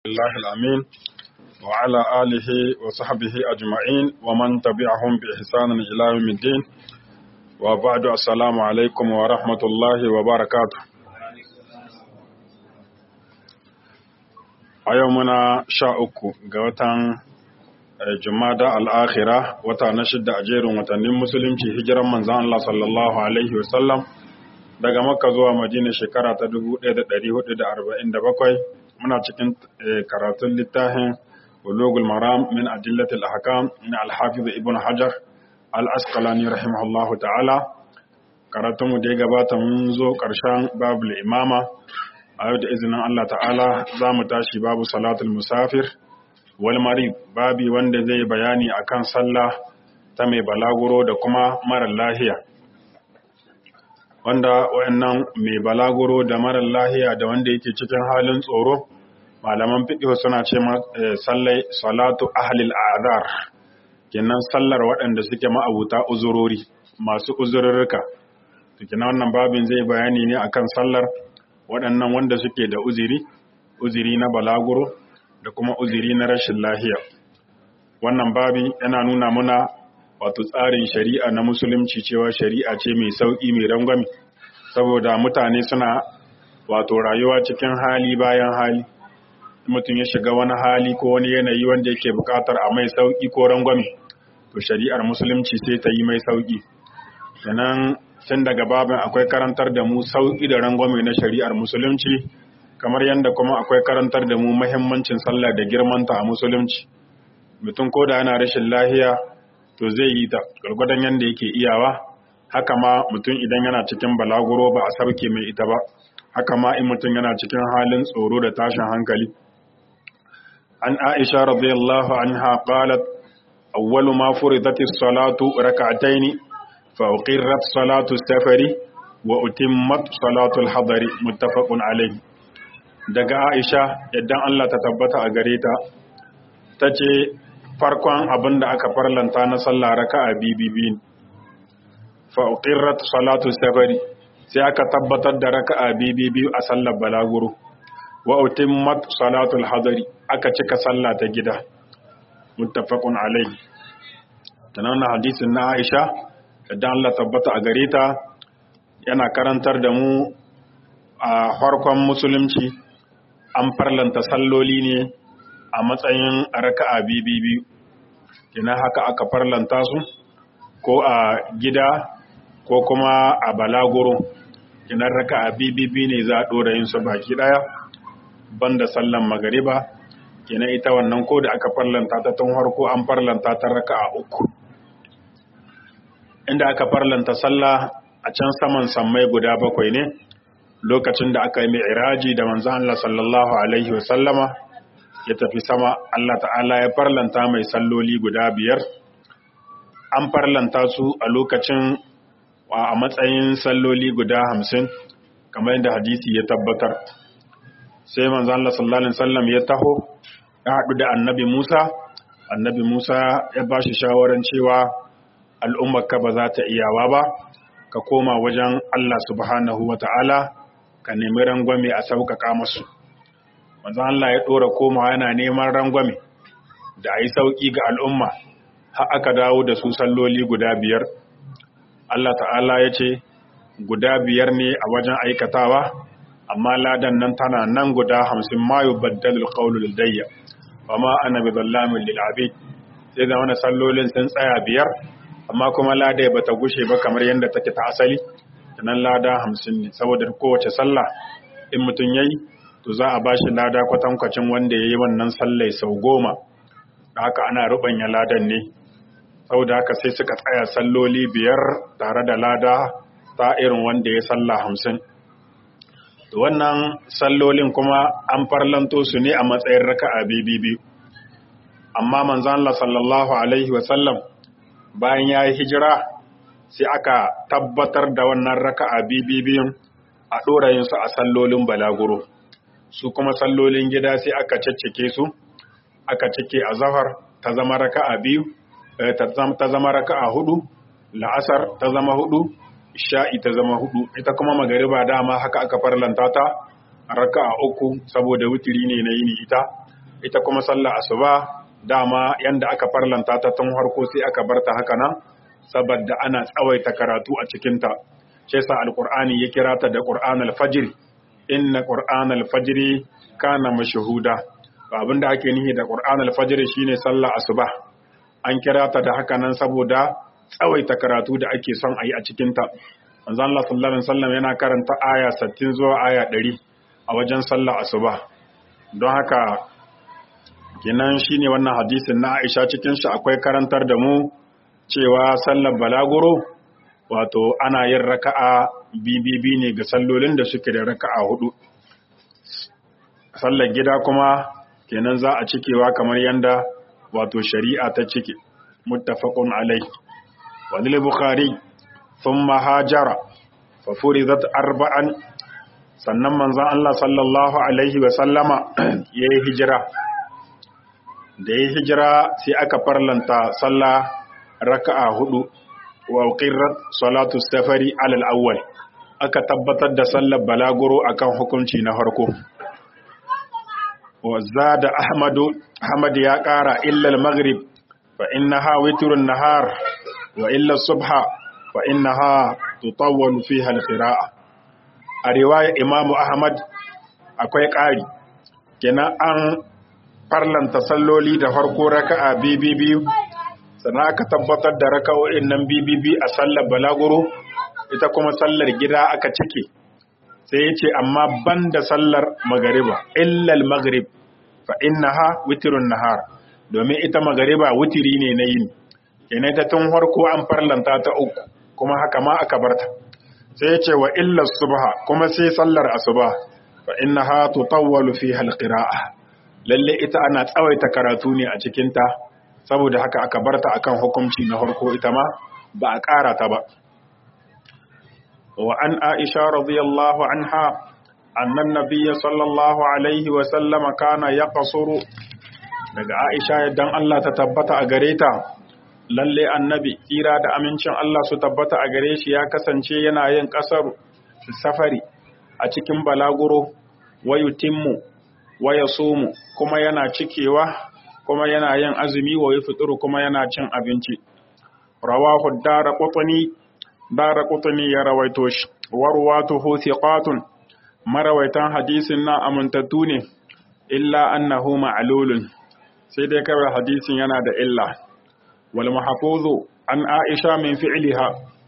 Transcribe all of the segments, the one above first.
الله الأمين وعلى آله وصحبه أجمعين ومن تبعهم بإحسان إلى يوم الدين وبعد السلام عليكم ورحمة الله وبركاته a yau muna sha uku ga watan jumada al'akhira wata na shidda a jerin watannin musulunci hijiran manzan Allah sallallahu Alaihi wasallam daga makka zuwa madina shekara ta 1447 muna cikin karatun littafin ulugul maram min adillatil ahkam min al-hafiz ibn hajar al-asqalani rahimahullahu ta'ala karatun mu da ya gabata mun zo karshen babul imama a yau da izinin Allah ta'ala za mu tashi babu salatul musafir wal marid babi wanda zai bayani akan sallah ta mai balaguro da kuma mara lahiya wanda wayannan mai balaguro da mara lahiya da wanda yake cikin halin tsoro malaman fiqh suna ce sallai salatu ahlil a'dar kenan sallar waɗanda suke ma'abuta uzurori masu uzurrurruka to kenan wannan babin zai bayani ne akan sallar waɗannan wanda suke da uziri uziri na balaguro da kuma uziri na rashin lahiya wannan babi yana nuna muna wato tsarin shari'a na musulunci cewa shari'a ce mai sauƙi mai rangwami saboda mutane suna wato rayuwa cikin hali bayan hali mutum ya shiga wani hali ko wani yanayi wanda yake buƙatar a mai sauƙi ko rangwami to shari'ar musulunci sai ta yi mai sauƙi sannan tun daga babin akwai karantar da mu sauƙi da rangwame na shari'ar musulunci kamar yadda kuma akwai karantar da mu mahimmancin sallah da girmanta a musulunci mutum ko da yana rashin lahiya to zai yi ta gwargwadon yadda yake iyawa haka ma mutum idan yana cikin balaguro ba a sauke mai ita ba haka ma in mutum yana cikin halin tsoro da tashin hankali an aisha radiyallahu anha qalat awwalu ma furidatis salatu rak'ataini fa uqirrat salatu safari wa utimmat salatu al-hadari muttafaqun alayhi daga aisha idan Allah ta tabbata a gare ta tace farkon abin da aka farlanta na sallah raka'a bibibi fa uqirrat salatu safari sai aka tabbatar da raka'a bibibi a sallar balaguro wa utimmat salatu al-hadari aka cika sallah ta gida muttafaqun alayhi tanan hadisin na Aisha idan Allah tabbata a gare ta yana karantar da mu a farkon musulunci an farlanta salloli ne a matsayin raka'a biyu kina haka aka farlanta su ko a gida ko kuma a balaguro kina raka'a biyu ne za a ɗora yin su baki ɗaya banda sallan magariba kina ita wannan ko da aka farlanta ta tun harko an farlanta ta raka'a uku inda aka farlanta sallah a can saman sammai guda bakwai ne lokacin da aka yi mai iraji da manzan Allah sallallahu Alaihi wasallama ya tafi sama Allah ta'ala ya farlanta mai salloli guda biyar an farlanta su a lokacin a matsayin salloli guda hamsin kamar yadda hadisi ya tabbatar sai manzan Allah sallallahu Alaihi wasallam ya taho ya haɗu da annabi Musa annabi Musa ya ba shi shawarar cewa al'ummarka ba za ta iyawa ba ka koma wajen Allah subhanahu wa ta'ala ka nemi rangwame a sauƙaƙa masu. Manzan Allah ya ɗora komawa yana neman rangwame da a yi sauƙi ga al'umma, har aka dawo da su salloli guda biyar. Allah ta'ala ya ce, guda biyar ne a wajen aikatawa, amma ladan nan tana nan guda hamsin mayu baddalul ƙaunul dayya, ba ma ana bi zallamin lil'abi, sai da wani sallolin sun tsaya biyar, amma kuma lada ba ta gushe ba kamar yadda take ta asali nan lada hamsin ne saboda kowace sallah in mutum ya yi to za a ba shi lada kwatankwacin wanda ya yi wannan sallai sau goma da haka ana rubanya ladan ne saboda haka sai suka tsaya salloli biyar tare da lada ta irin wanda ya sallah hamsin to wannan sallolin kuma an farlanto su ne a matsayin raka'a biyu amma manzon Allah sallallahu alaihi wasallam bayan ya yi hijira sai aka tabbatar da wannan raka'a bibiyun a ɗorayinsu a sallolin balaguro su kuma sallolin gida sai aka ciccike su aka cike a zahar ta zama raka'a biyu ta zama raka'a hudu la'asar ta zama hudu isha'i ta zama hudu ita kuma magariba dama haka aka farlanta ta raka'a uku saboda wutiri ne na yini ita ita kuma sallar asuba dama yanda aka farlanta ta tun harko sai aka barta haka nan saboda ana tsawaita karatu a cikinta shi yasa alqur'ani ya kira ta da qur'anul fajr inna qur'anul fajr kana mashhuda abinda ake nihi da qur'anul fajr shine sallar asuba an kira ta da haka nan saboda tsawaita karatu da ake son a yi a cikinta manzon Allah sallallahu alaihi wasallam yana karanta aya 60 zuwa aya 100 a wajen sallar asuba don haka kenan shine wannan hadisin na Aisha cikin shi akwai karantar da mu cewa sallar balaguro wato ana yin raka'a bibibi ne ga sallolin da suke da raka'a hudu sallar gida kuma kenan za a cikewa kamar yanda wato shari'a ta cike muttafaqun alai wa lil bukhari thumma hajara fa furidat arba'an sannan manzon Allah sallallahu alaihi wa sallama yayi hijira da yayi hijira sai aka farlanta sallah raka'a hudu wa qirrat salatu safari alal awwal aka tabbatar da sallar balaguro akan hukunci na farko wa zada ahmadu ahmad ya kara illa al-maghrib fa innaha witrun nahar wa illa subha fa innaha tutawwalu fiha al-qira'a a riwaya imamu ahmad akwai ƙari kenan an farlanta salloli da farko raka'a biyu sannan aka tabbatar da raka'o'in nan bibibi a sallar balaguro ita kuma sallar gida aka cike sai ya ce amma ban da sallar magariba illal magrib fa innaha witrun nahar domin ita magariba witiri ne na yini kenan ta tun farko an farlanta ta uku kuma haka ma aka barta sai ya ce wa illar subha kuma sai sallar asuba fa innaha tutawwalu fiha alqira'a lalle ita ana tsawaita karatu ne a cikin ta saboda haka aka barta akan hukunci na farko ita ma ba a ƙara ta ba wa an aisha radiyallahu anha annan nabiyya sallallahu alaihi wa sallama kana yaqsuru daga aisha yaddan Allah ta tabbata a gare ta lalle annabi kira da amincin Allah su tabbata a gare shi ya kasance yana yin kasar safari a cikin balaguro wa yutimmu wa yasumu kuma yana cikewa kuma yana yin azumi wa yafṭuru kuma yana cin abinci rawahu daraqutni daraqutni ya rawaito shi warwatuhu thiqatun marawaitan hadisin na amintattu ne illa annahu ma'lulun sai dai kawai hadisin yana da illa wal mahfuzu an aisha min fi'liha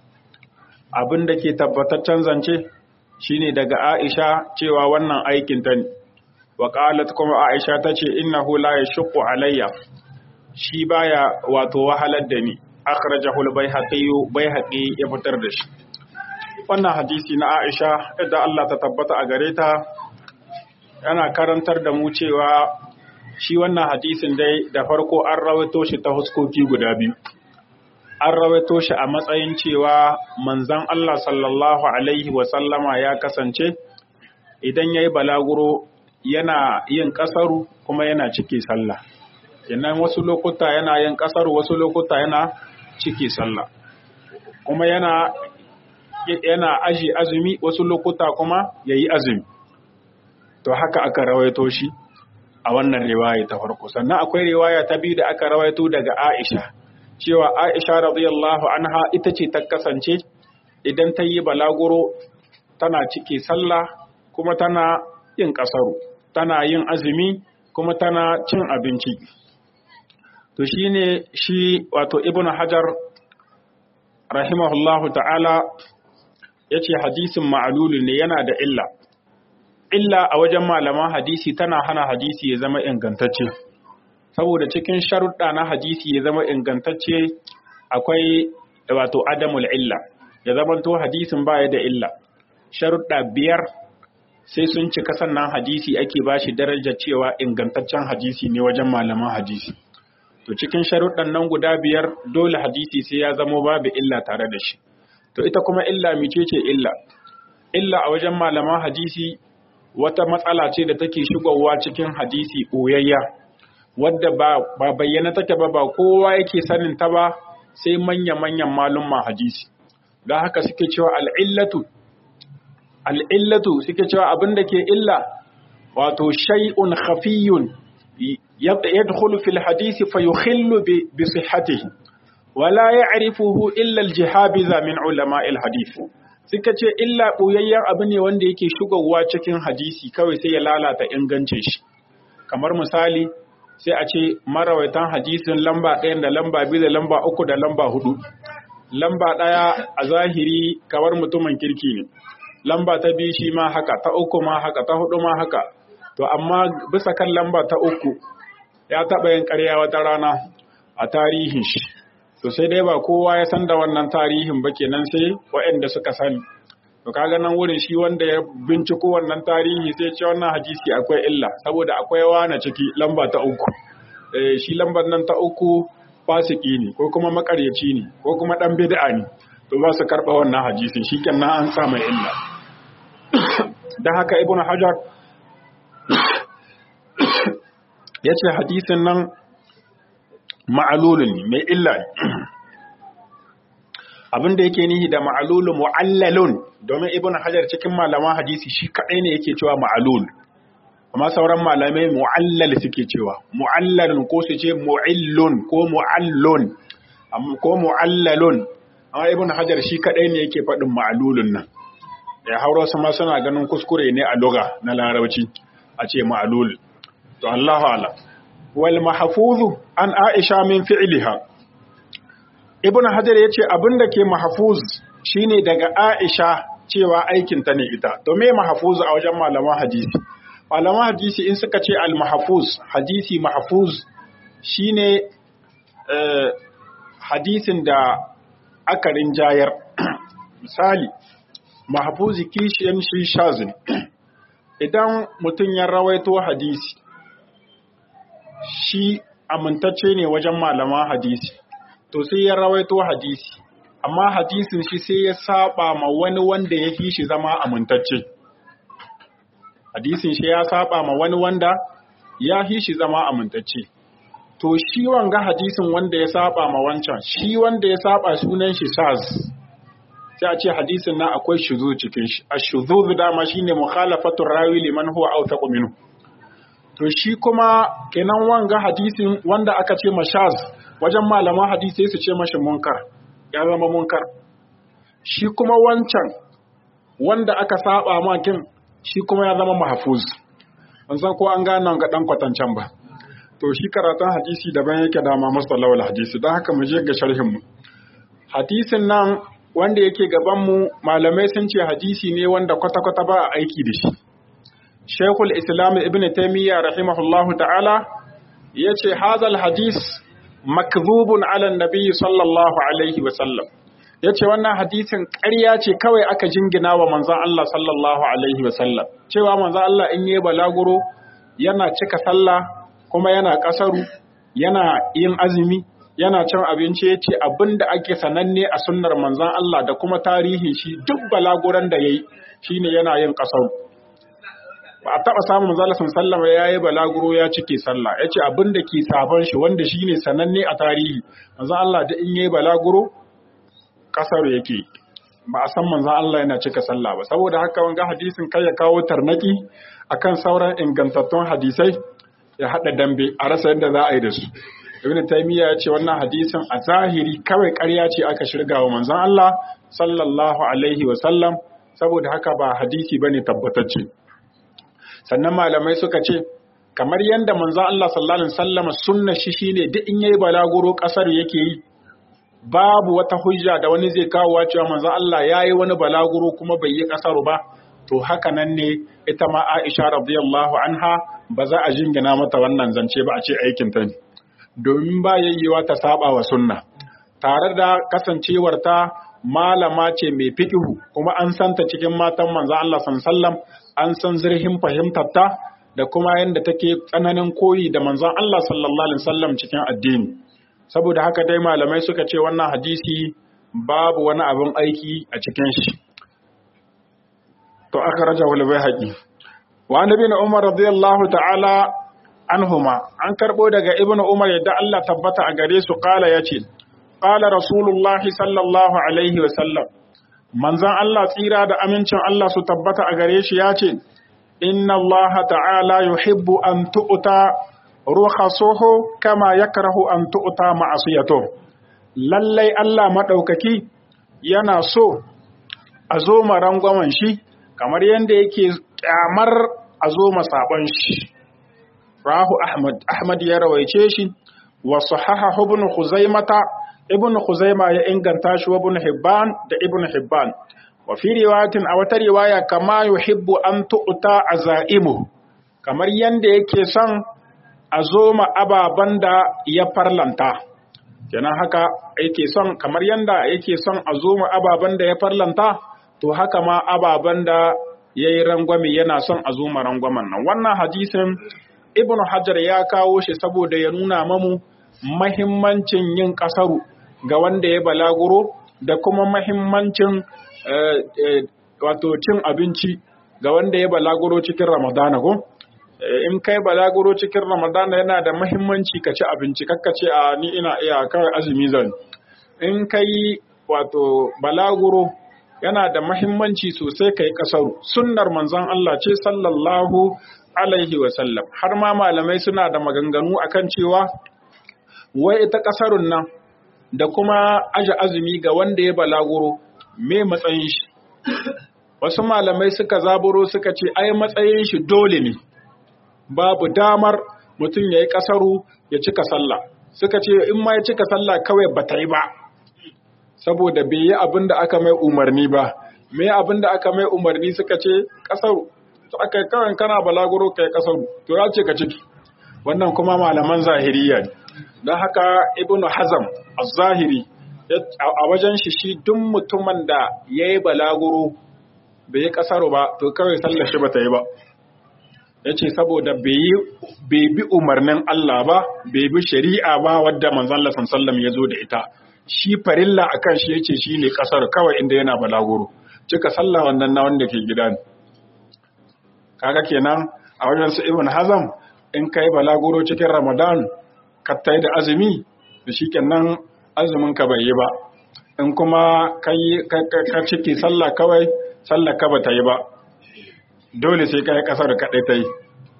abin da ke tabbataccen zance shine daga aisha cewa wannan aikin ta ne wa qalat kuma aisha tace innahu la yashqu alayya shi baya wato wahalar da ni akhrajahu al-baihaqi baihaqi ya fitar da shi wannan hadisi na aisha idan Allah ta tabbata a gare ta yana karantar da mu cewa shi wannan hadisin dai da farko an rawaito shi ta huskoki guda biyu an rawaito shi a matsayin cewa manzan Allah sallallahu alaihi wasallama ya kasance idan ya yi balaguro yana yin ƙasaru kuma yana ciki sallah kenan wasu lokuta yana yin ƙasaru wasu lokuta yana ciki sallah kuma yana yana aji azumi wasu lokuta kuma yayi azumi to haka aka rawaito shi a wannan riwaya ta farko sannan akwai riwaya ta biyu da aka rawaito daga Aisha cewa Aisha radiyallahu anha ita ce ta kasance idan ta yi balaguro tana ciki sallah kuma tana yin kasaru tana yin azumi kuma tana cin abinci to shine shi wato ibnu hajar rahimahullahu ta'ala yace hadisin ma'lulun ne yana da illa illa a wajen malaman hadisi tana hana hadisi ya zama ingantacce saboda cikin sharuɗa na hadisi ya zama ingantacce akwai wato adamul illa ya zamanto hadisin baya da illa sharuɗa biyar sai sun cika sannan hadisi ake bashi darajar cewa ingantaccen hadisi ne wajen malaman hadisi to cikin sharuɗan nan guda biyar dole hadisi sai ya zamo babu illa tare da shi to ita kuma illa micece illa illa a wajen malaman hadisi wata matsala ce da take shigowa cikin hadisi ɓoyayya wadda ba, ba bayyana take ba ba kowa yake sanin ta ba sai manya-manyan malumma hadisi don haka suke cewa al'illatu al'illatu suke cewa abin da ke illa wato shay'un khafiyun yadkhulu fil hadisi fa yukhillu bi sihhatihi wala ya'rifuhu illa al-jihabiza min ulama al-hadith suka ce illa ɓoyayyen abu ne wanda yake shigowa cikin hadisi kawai sai ya lalata ingancin shi kamar misali sai a ce marawaitan hadisin lamba ɗaya da lamba biyu da lamba uku da lamba hudu lamba ɗaya a zahiri kamar mutumin kirki ne lamba ta biyu shi ma haka ta uku ma haka ta hudu ma haka to amma bisa kan lamba ta uku ya taɓa yin ƙarya wata rana a tarihin shi to sai dai ba kowa ya san da wannan tarihin ba kenan sai waɗanda suka sani to kaga nan wurin shi wanda ya binciko wannan tarihi sai ce wannan hadisi akwai illa saboda akwai wani ciki lamba ta uku eh shi lambar nan ta uku fasiki ne ko kuma makaryaci ne ko kuma dan bid'a ne to ba su karba wannan hadisin shikenan an sa mai illa dan haka ibnu hajar yace hadisin nan ma'alulun ne mai illa ne abin da yake nihi da ma'alulu mu'allalun domin ibn hajar cikin malaman hadisi shi kaɗai ne yake cewa ma'alul amma sauran malamai mu'allal suke cewa mu'allalun ko su ce mu'illun ko mu'allun ko mu'allalun amma ibn hajar shi kaɗai ne yake faɗin ma'alulun nan ya hauro su ma suna ganin kuskure ne a lugha na larabci a ce ma'alul to Allahu a'lam wal mahfuzu an Aisha min fi'liha Ibn Hajar yace abinda ke mahfuz shine daga Aisha cewa aikin ta ne ita to me mahfuz a wajen malaman hadisi malaman hadisi in suka ce al mahfuz hadisi mahfuz shine eh, hadisin da aka rinjayar misali mahfuzi kishiyan shi shazin idan mutum ya rawaito hadisi shi amintacce ne wajen malaman hadisi to sai ya rawaito hadisi amma hadisin shi sai ya saba ma wani wanda ya fi shi zama amintacce hadisin shi ya saba ma wani wanda ya fi shi zama amintacce to shi wanga hadisin wanda ya saba ma wancan shi wanda ya saba sunan shi saz sai a ce hadisin na akwai shuzu cikin shi ash-shuzuz dama shine mukhalafatu rawi liman huwa awthaqu minhu to shi kuma kenan wanga hadisin wanda aka ce mashaz wajen malaman hadisi su ce mashi munkar ya zama munkar shi kuma wancan wanda aka saba makin shi kuma ya zama mahfuz ban san ko an gane ga dan kwatancan ba to shi karatun hadisi daban yake dama mustalahul hadisi don haka mu je ga sharhin mu hadisin nan wanda yake gaban mu malamai sun ce hadisi ne wanda kwata-kwata ba a aiki da shi Sheikhul Islam Ibn Taymiyyah rahimahullahu ta'ala yace hadal hadis makdhubun ala nabi sallallahu alaihi wa sallam yace wannan hadisin ƙarya ce kawai aka jingina wa manzon Allah sallallahu alaihi wa sallam cewa manzon Allah in yi balaguro yana cika sallah kuma yana kasaru yana yin azumi yana cin abinci yace abinda ake sananne a sunnar manzon Allah da kuma tarihin shi duk balaguran da yayi shine yana yin kasaru ba a taɓa samun manzala sallama ya yi balaguro ya cike sallah ya ce abin da ke sabon shi wanda shi ne sananne a tarihi manzan Allah da in yi balaguro ƙasar yake ba a san manzan Allah yana cika sallah ba saboda haka wanga hadisin kai ya kawo tarnaki akan sauran ingantattun hadisai ya haɗa dambe a rasa yadda za a yi da su ibn taymiya ya ce wannan hadisin a zahiri kawai ƙarya ce aka shirga wa manzan Allah sallallahu alaihi wa sallam saboda haka ba hadisi bane tabbatacce sannan malamai suka ce kamar yadda manzo Allah sallallahu alaihi wasallam sunna shi shine duk in yayi balaguro kasar yake yi babu wata hujja da wani zai kawo cewa manzo Allah yayi wani balaguro kuma bai yi kasar ba to haka nan ne ita ma Aisha radiyallahu anha ba za a jingina mata wannan zance ba a ce aikin ta ne domin ba yayyewa ta saba wa sunna tare da kasancewar ta malama ce mai fiqhu kuma an santa cikin matan manzo Allah sallallahu alaihi wasallam an san zurfin fahimtarta da kuma yadda take tsananin koyi da manzon Allah sallallahu alaihi wasallam cikin addini saboda haka dai malamai suka ce wannan hadisi babu wani abin aiki a cikin shi to aka raja wal bayhaqi wa annabi na umar radiyallahu ta'ala anhuma an karbo daga ibnu umar yadda Allah tabbata a gare su kala yace qala rasulullahi sallallahu alaihi wasallam manzan Allah tsira da amincin Allah su tabbata a gare shi ya ce, Inna Allah ta'ala yuhibbu an tu'uta rukhasuhu kama yakrahu an tu'ta ma'asiyatu lallai Allah madaukaki yana so a zo marangwaman shi kamar yanda yake kyamar a zo masaban shi rahu ahmad ahmad ya rawaice shi wa sahaha ibn khuzaimata ibn khuzaima ya inganta shi wa ibn hibban da ibn hibban wa fi riwayatin a wata riwaya kama yuhibbu an tu'ta azaimu kamar yanda yake son a zo ma ababan da ya farlanta kenan haka yake son kamar yanda yake son a zo ma ababan da ya farlanta to haka ma ababan da yayi rangwame yana son a zo ma rangwamen nan wannan hadisin ibnu hajar ya kawo shi saboda ya nuna mamu mahimmancin yin kasaru ga wanda ya balaguro da kuma mahimmancin wato cin abinci ga wanda ya balaguro cikin ramadana ko in kai balaguro cikin ramadana yana da mahimmanci ka ci abinci kakka ce a ni ina iya kawai azumi zan in kai wato balaguro yana da mahimmanci sosai kai kasaru sunnar manzon Allah ce sallallahu alaihi wa sallam har ma malamai suna da maganganu akan cewa wai ita kasarun nan da kuma aje azumi ga wanda ya balaguro me matsayin shi wasu malamai suka zaburo suka ce ai matsayin shi dole ne babu damar mutum ya yi kasaru ya cika sallah suka ce in ma ya cika sallah kawai ba ta yi ba saboda bai yi abin da aka mai umarni ba me abin da aka mai umarni suka ce kasaru to aka kawai kana balaguro kai kasaru to ya ce ka ciki wannan kuma malaman zahiriya ne don haka ibnu hazam az-zahiri a wajen shi shi duk mutumin da ya yi balaguro bai yi kasaru ba to kawai sallar shi ba ta yi ba ya ce saboda bai bi umarnin Allah ba bai bi shari'a ba wadda manzan Allah sallam ya zo da ita shi farilla a kan shi ya ce shi ne kasar kawai inda yana balaguro cika sallah wannan na wanda ke gida ne kaga kenan a wajen su ibn hazam in kai balaguro cikin ramadan ka tai da azumi da shi kenan azumin ka bai yi ba in kuma ka ciki sallah kawai sallah ka ba ta yi ba dole sai kai kasar kaɗai ta yi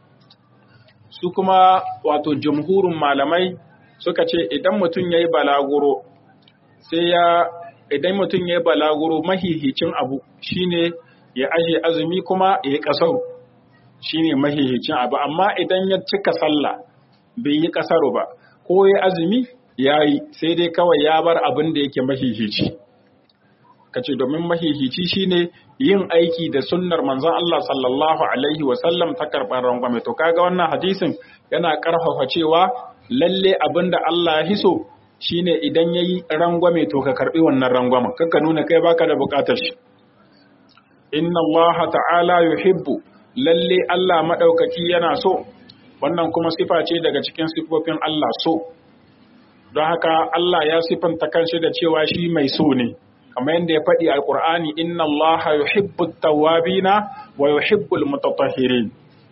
su kuma wato jamhurin malamai suka ce idan mutum ya yi balaguro sai ya idan mutum ya yi balaguro mahihicin abu shine ya aje azumi kuma ya yi kasar shine mahihicin abu amma idan ya cika sallah bai yi kasaru ba ko ya azumi ya yi sai dai kawai ya bar abin da yake mahihici kace domin mahihici shine yin aiki da sunnar manzon Allah sallallahu alaihi wasallam ta karɓar rangwame to kaga wannan hadisin yana karfafa cewa lalle abinda Allah ya hiso shine idan yayi rangwame to ka karbi wannan rangwamen kanka nuna kai baka da bukatar shi inna Allah ta'ala yuhibbu lalle Allah madaukaki yana so wannan kuma sifa ce daga cikin sifofin Allah so don haka Allah ya sifanta kanshi da cewa shi mai so ne kamar yadda ya faɗi a Qur'ani inna Allah yuhibbut tawwabina wa yuhibbul mutatahhirin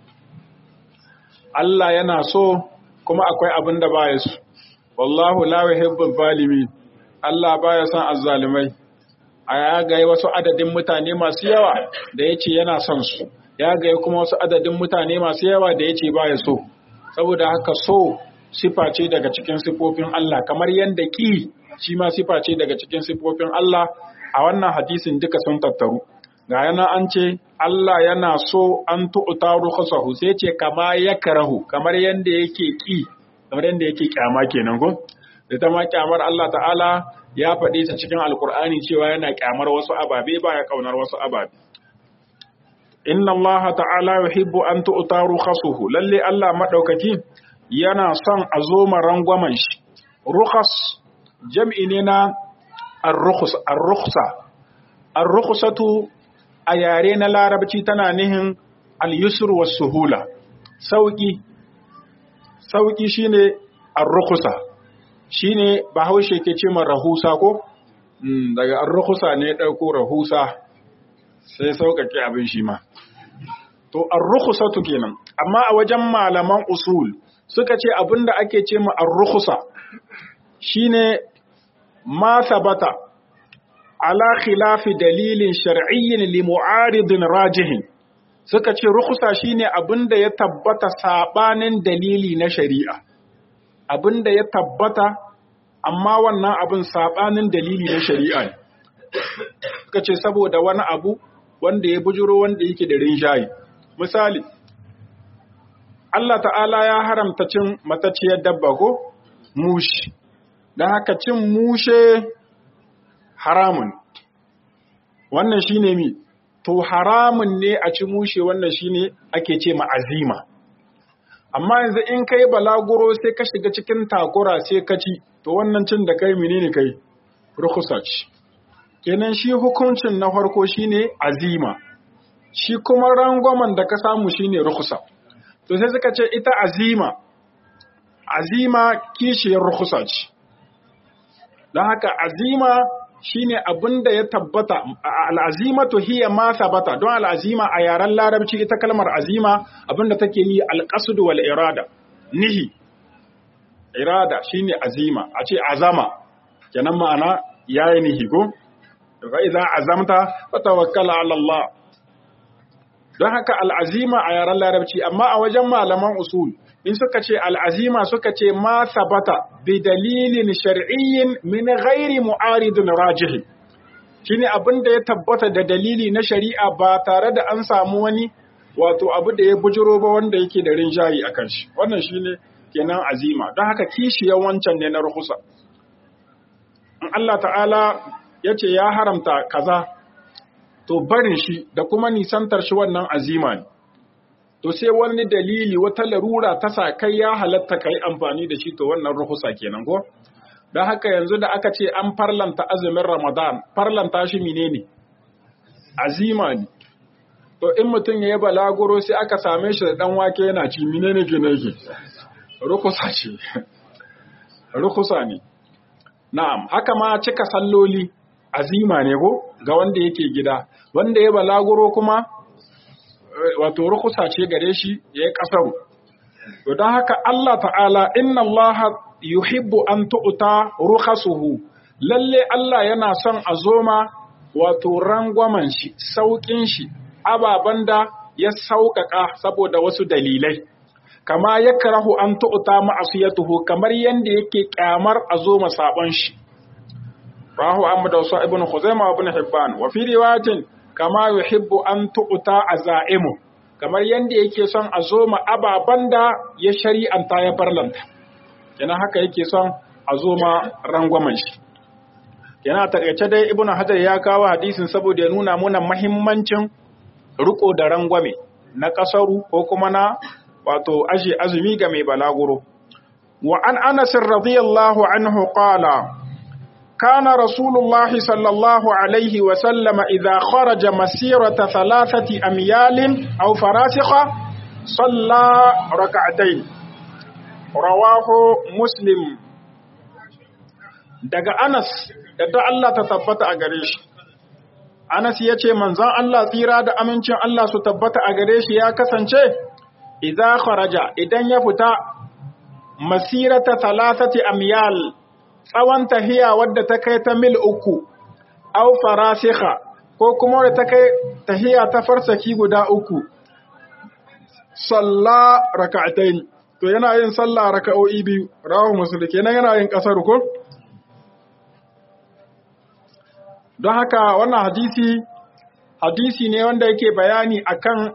Allah yana so kuma akwai abin da baya so wallahu la yuhibbul zalimin Allah baya son azzalimai a ya ga wasu adadin mutane masu yawa da yace yana son su ya ga kuma wasu adadin mutane masu yawa da yace baya so saboda haka so sifa ce daga cikin sifofin Allah kamar yadda ki shi ma sifa ce daga cikin sifofin Allah a wannan hadisin duka sun tattaru ga yana an ce Allah yana so an tu'ta rukhsahu sai ce kama yakrahu kamar yanda yake ki kamar yanda yake kyama kenan ko ita ma kyamar Allah ta'ala ya faɗi ta cikin alkur'ani cewa yana kyamar wasu ababe baya kaunar wasu ababe inna Allah ta'ala yuhibbu an tu'ta rukhsuhu lalle Allah madaukaki yana son a zo rangwamen shi rukhas jam'i ne na ar-rukhsa ar-rukhsatu a yare na larabci tana nihin al-yusr was-suhula sauki sauki shine ar-rukhsa shine bahaushe ke ce man rahusa ko daga ar-rukhsa ne dauko rahusa sai sauƙaƙe abin shi ma to ar-rukhsatu kenan amma a wajen malaman usul suka ce abinda ake ce ma ar-rukhsa shine ma sabata ala khilafi dalilin shar'iyyin li mu'aridin rajihin suka ce rukhsa shine abin da ya tabbata sabanin dalili na shari'a abin da ya tabbata amma wannan abin sabanin dalili na shari'a ne suka ce saboda wani abu wanda ya bujuro wanda yake da rinjaye misali Allah ta'ala ya haramta cin mataciyar dabba ko mushi don haka cin mushe haramun wannan shine mi to haramun ne a ci mushe wannan shine ake ce ma'azima amma yanzu in kai balaguro sai ka shiga cikin takura sai ka ci to wannan cin da kai menene kai rukhsa ce kenan shi hukuncin na farko shine azima shi kuma rangwamen da ka samu shine rukhsa to sai suka ce ita azima azima kishiyar rukhsa ce don haka azima shine abin da ya tabbata al'azimatu hiya ma sabata don al'azima a yaren larabci ita kalmar azima abin da take ni alqasd wal irada nihi irada shine azima a ce azama kenan ma'ana yayi nihi ko fa idza azamta fatawakkal ala Allah don haka al'azima a yaren larabci amma a wajen malaman usul in suka ce al'azima suka ce ma sabata bi dalilin shar'iyyin min ghairi mu'aridin rajihi shi ne abin da ya tabbata da dalili na shari'a ba tare da an samu wani wato abu da ya bujiro ba wanda yake da rinjayi a kan shi wannan shi ne kenan azima don haka kishiyar wancan ne na rahusa in Allah ta'ala ya ce ya haramta kaza to barin shi da kuma nisantar shi wannan azima ne to sai wani dalili wata larura ta sa kai ya halatta kai amfani da shi to wannan ruhusa kenan ko don haka yanzu da aka ce an farlanta azumin ramadan farlanta shi menene azima ne to in mutum ya yi balaguro sai aka same shi da dan wake yana ci menene ke nake rukusa ce rukusa ne na'am haka ma cika salloli azima ne ko ga wanda yake gida wanda ya balaguro kuma wato rukusa ce gare shi ya yi ƙasaru. To don haka Allah ta'ala, inna Allah yuhibbu an tu'uta rukhasuhu lalle Allah yana son a zoma wato rangwamen shi, sauƙin shi, ababen da ya sauƙaƙa saboda wasu dalilai. Kama ya karahu an tu'uta ma'asiyatuhu kamar yadda yake ƙyamar a zoma saɓon shi. Rahu Ahmad Wasu ibn Khuzaimah ibn Hibban wa fi riwayatin kama yuhibbu an tu'ta azaimu kamar yanda yake son a zo ma ababan da ya shari'anta ya farlanta kenan haka yake son a zo ma rangwamen shi yana takaice dai ibnu hajar ya kawo hadisin saboda ya nuna muna mahimmancin riko da rangwame na kasaru ko kuma na wato aje azumi ga mai balaguro wa an anas radiyallahu anhu qala كان رسول الله صلى الله عليه وسلم إذا خرج مسيرة ثلاثة أميال أو فراسخة صلى ركعتين رواه مسلم daga Anas yadda Allah ta tabbata a gare shi Anas ya ce manzon Allah tsira da amincin Allah su tabbata a gare shi ya kasance idza kharaja idan ya fita masirata thalathati amyal tsawon tahiya wadda ta kai ta mil uku, au farasiha ko kuma wadda ta kai tahiya ta farsaki guda uku, salla raka'atain to yana yin salla raka'o'i biyu, rahu musulun kenan yana yin ƙasar ko? Don haka wannan hadisi, hadisi ne wanda yake bayani akan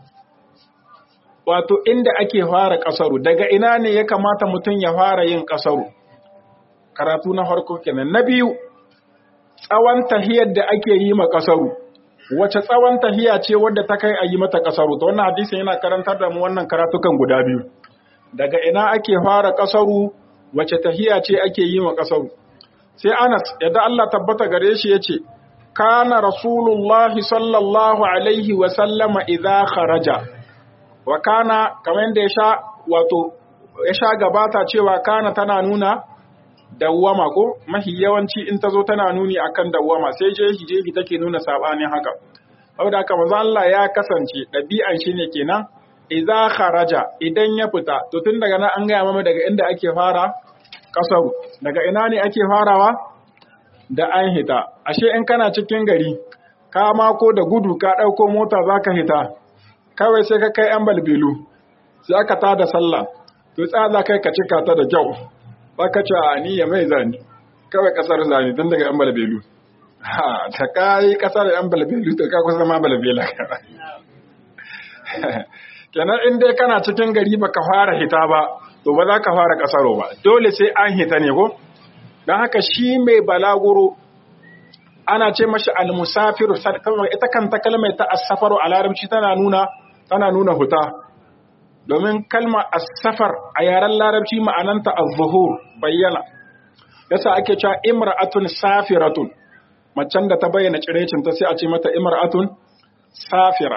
wato inda ake fara ƙasaru, daga ina ne ya kamata mutum ya fara yin ƙasaru. karatu na farko kenan na biyu tsawon tahiyar da ake yi ma kasaru wace tsawon tahiya ce wadda ta kai a yi mata kasaru to wannan hadisin yana karantar da mu wannan karatukan guda biyu daga ina ake fara kasaru wace tahiya ce ake yi ma kasaru sai Anas yadda Allah tabbata gare shi yace kana rasulullahi sallallahu alaihi wa sallama idza kharaja wa kana kamar yadda ya sha wato ya sha gabata cewa kana tana nuna dawwama ko mahi yawanci in ta zo tana nuni akan dawwama sai jehi jehi take nuna sabanin haka saboda haka manzo Allah ya kasance ɗabi'an shi ne kenan idza kharaja idan ya fita to tun daga nan an gaya mama daga inda ake fara kasaru daga ina ne ake farawa da an hita ashe in kana cikin gari ka mako da gudu ka ɗauko mota zaka hita kawai sai ka kai yan balbilu sai aka ta da sallah to tsaya za kai ka cika ta da kyau ba ka ce a ni ya mai zani kawai kasar zani tun daga yan balbilu ha ta kai kasar yan balbilu to ka kusa ma balbela kenan in dai kana cikin gari baka fara hita ba to ba za ka fara kasaro ba dole sai an hita ne ko don haka shi mai balaguro ana ce mashi almusafiru ita kanta kalmar ta asafaru a larabci tana nuna tana nuna huta domin kalma asafar a yaren larabci ma'ananta az-zuhur bayyana yasa ake cewa imra'atun safiratun macen da ta bayyana cirecin ta sai a ce mata imra'atun safira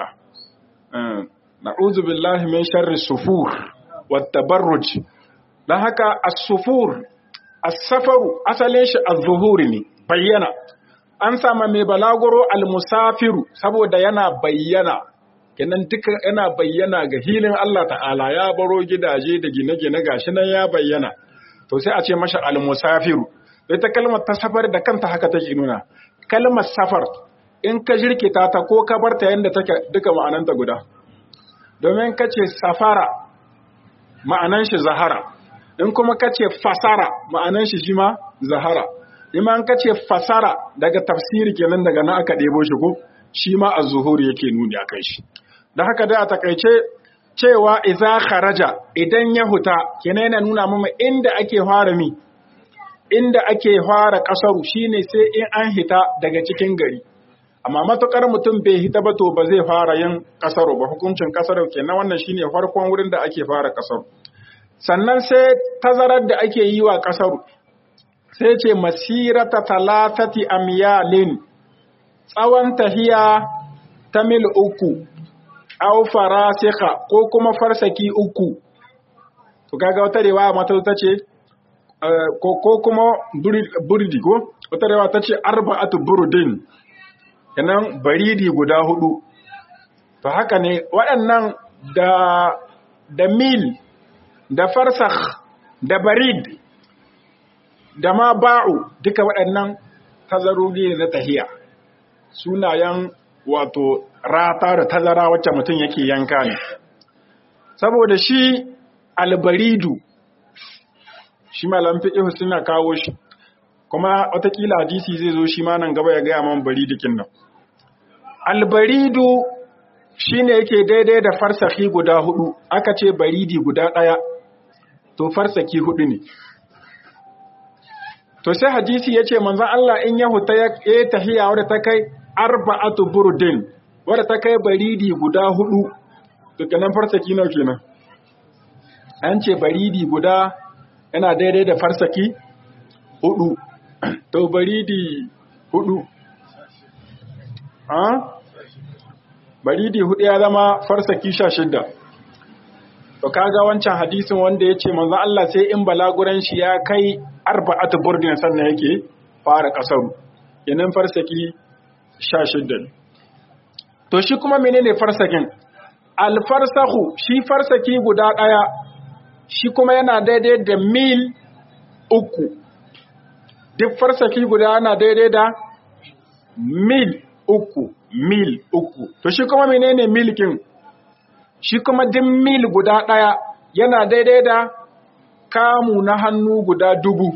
na'udhu billahi min sharri sufur wat tabarruj dan haka as-sufur as-safaru asalin shi az-zuhuri ne bayyana an sama mai balaguro al-musafiru saboda yana bayyana kenan duka yana bayyana ga hilin Allah ta'ala ya baro gidaje da gine-gine gashi nan ya bayyana to sai a ce masa al-musafiru ita kalmar ta safar da kanta haka take nuna kalmar safar in ka jirkita ta ko ka barta yanda take duka ma'ananta guda domin ka ce safara ma'anan shi zahara in kuma ka ce fasara ma'anan shi shi ma zahara in ka ce fasara daga tafsiri kenan daga na aka ɗebo shi ko shi ma a zuhuri yake nuni a kai shi da haka da a takaice cewa iza kharaja idan ya huta kenan yana nuna mama inda ake fara mi inda ake fara kasaru shine sai in an hita daga cikin gari amma matukar mutum bai hita ba to ba zai fara yin kasaru ba hukuncin kasaru kenan wannan shine farkon wurin da ake fara kasaru sannan sai tazarar da ake yi wa kasaru sai ce masirata talatati amyalin tsawon tahiya ta mil uku au farasika ko kuma farsaki uku to kaga wata rewa mata ta ce ko kuma burdi ko wata rewa ta ce arba'atu burdin kenan baridi guda hudu to haka ne waɗannan da da mil da farsakh da barid da ma ba'u duka waɗannan tazarori ne na tahiya sunayen wato rata da tazara wacce mutum yake yanka ne saboda shi albaridu shi malam fiqh suna kawo shi kuma watakila hadisi zai zo shi ma nan gaba ya gaya man baridikin nan albaridu shine yake daidai da farsaki guda hudu aka ce baridi guda ɗaya to farsaki hudu ne to sai hadisi ya ce manzan Allah in ya huta ya tahiya wadda ta kai arba'atu burdin wadda ta kai baridi guda hudu daga nan farsaki nawa kenan an ce baridi guda yana daidai da farsaki hudu to baridi hudu baridi hudu ya zama farsaki sha shidda to kaga wancan hadisin wanda ya ce manzo Allah sai in balaguran shi ya kai arba'atu burdin sannan yake fara kasaru yanin farsaki sha shidda to shi kuma menene farsakin alfarsahu shi farsaki guda ɗaya shi kuma yana daidai da mil uku duk farsaki guda yana daidai da mil uku mil uku to shi kuma menene milkin shi kuma duk mil guda ɗaya yana daidai da kamu na hannu guda dubu